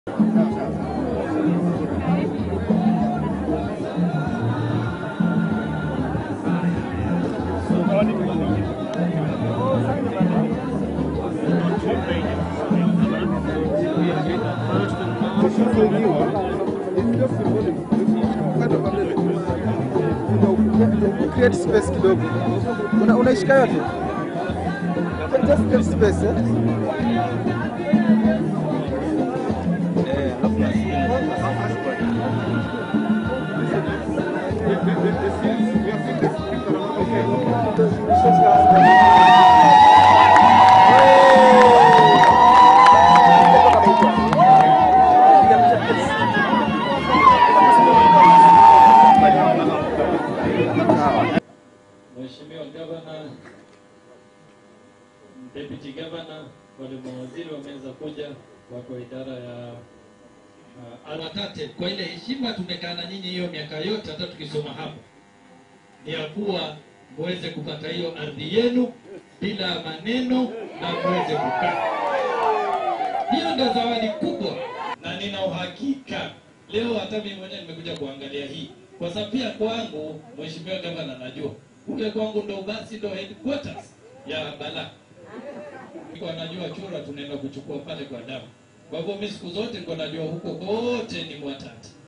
create space kidogo. Una, unaishika yote? Just create space eh? Mheshimiwa Gavana, Deputy Governor, wale mawaziri wameweza kuja, wako idara ya uh, Aratate. Kwa ile heshima tumekaa na nyinyi hiyo miaka yote, hata tukisoma hapa, ni ya kuwa muweze kupata hiyo ardhi yenu bila maneno na muweze kukaa. Hiyo ndio zawadi kubwa, na nina uhakika leo hata mimi mwenyewe nimekuja kuangalia hii, kwa sababu pia kwangu, Mheshimiwa Gavana, najua kule kwangu ndo basi ndo headquarters ya Bala. Kwa najua chura tunaenda kuchukua pale kwa damu. Kwa hivyo mimi siku zote niko najua huko kote ni Mwatate.